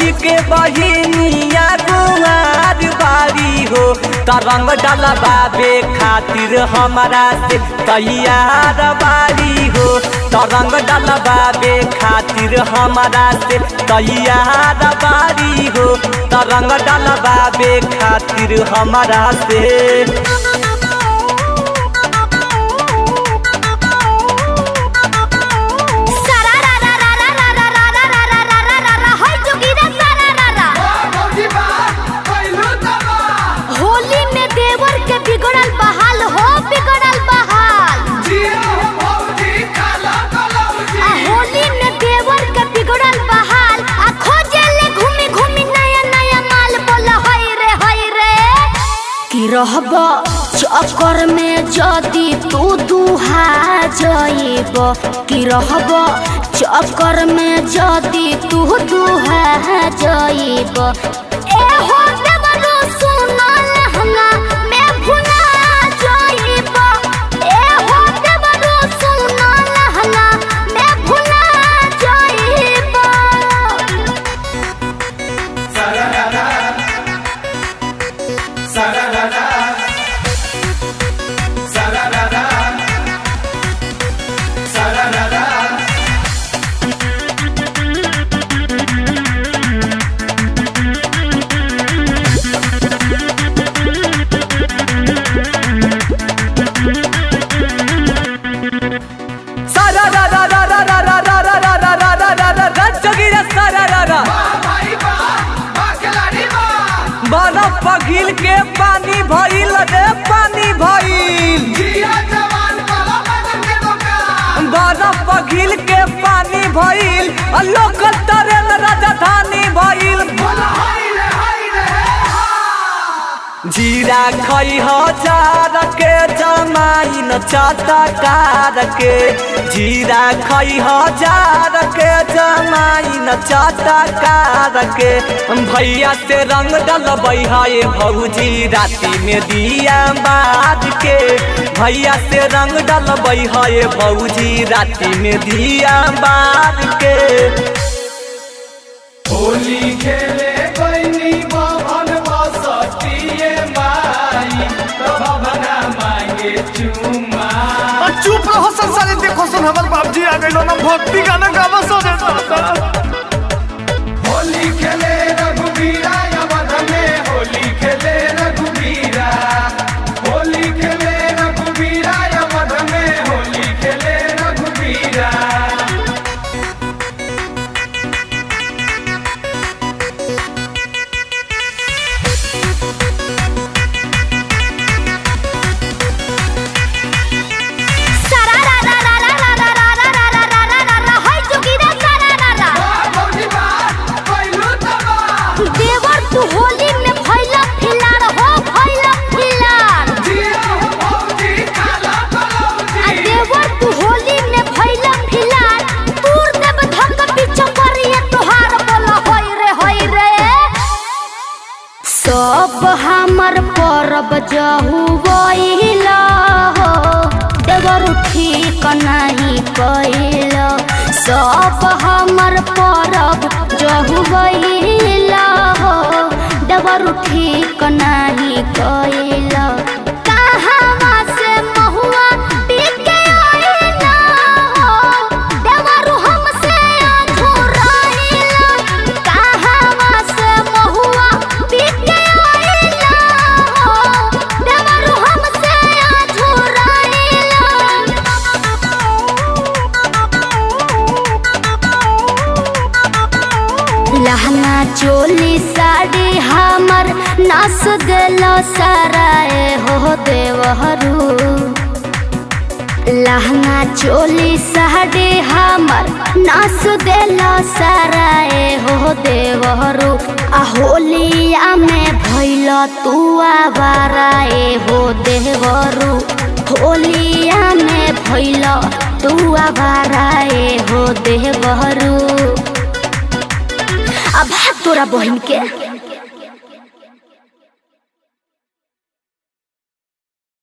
भौजी के बहिनिया गुआर बारी हो तरंग डलबाबे खातिर हमारा से तैयार बारी हो तरंग डलबाबे खातिर हमारा से तैयार बारी हो तरंग डलबाबे खातिर हमारा से होली में देवर के बिगड़ल बहाल हो बिगड़ल बहाल आ होली में देवर के बिगड़ल बहाल आ खोजे ले घूमी घूमी नया नया माल बोला हई रे हई रे कि रहब चक्कर में जदी तू दुहा जइब कि रहब चक्कर में जदी तू दुहा जइब ए हो देवरो सुना लहंगा मैं भुला जइब ए हो देवरो सुना लहंगा मैं भुला जइब सारा रा रा रा रा रा रा रा रा रा रा रा रा रा रा रा चगिरा सारा रा रा बरफ पघिल के पानी भइल रे पानी भइल बरफ पघिल के पानी भइल आ लोकल ट्रेन राजधानी भइल जीरा खई हजार के जमाइन चटकार के जीरा खई हजार के जमाइन चटकार के भैया से रंग डलबै है भौजी राति में दिया बाज के भैया से रंग डलबै है भौजी राति में दिया बाज के होली खेले बनी बभन बसतिए माई तो भवना मांगे चुमा आ, चुप रहो संसारी देखो सुन हमर बाबजी आ गइलो ना भक्ति गाना गावा सो रे दादा होली खेले रघुबीरा यवध में होली खेले रघुबीरा होली खेले रघुबीरा यवध में होली खेले रघुबीरा सारा रा रा रा रा रा रा रा रा रा रा रा रा रा रा हई जोगिरा सारा रा रा भौजी बात पहिलू तबा देवर तू होली में फैला फिलार हो फैला फिलार जिया हो भौजी काला कलौजी आ देवर तू होली में फैला फिलार तूर देव धक पीछे करिए तोहार बोला होई रे होई रे सब हमर परब जहु गइला हो देवर ठीक नहीं कइल सब हमर परब जहु गइला हो देवर ठीक नहीं कइल कहावा से महुआ बिके आइला हो देवर हमसे अधूराइला कहावा से महुआ बिके आइला हो देवर हमसे अधूराइला लहंगा चोली साड़ी हमर नास देलो सराए हो देवहरू लहंगा चोली साड़ी हमर नास देलो सराए हो देवहरू आ होलिया में भैल तू आवाराए हो देवरू होलिया में भैल तू आवाराए हो देवहरू अब तोरा बहिन के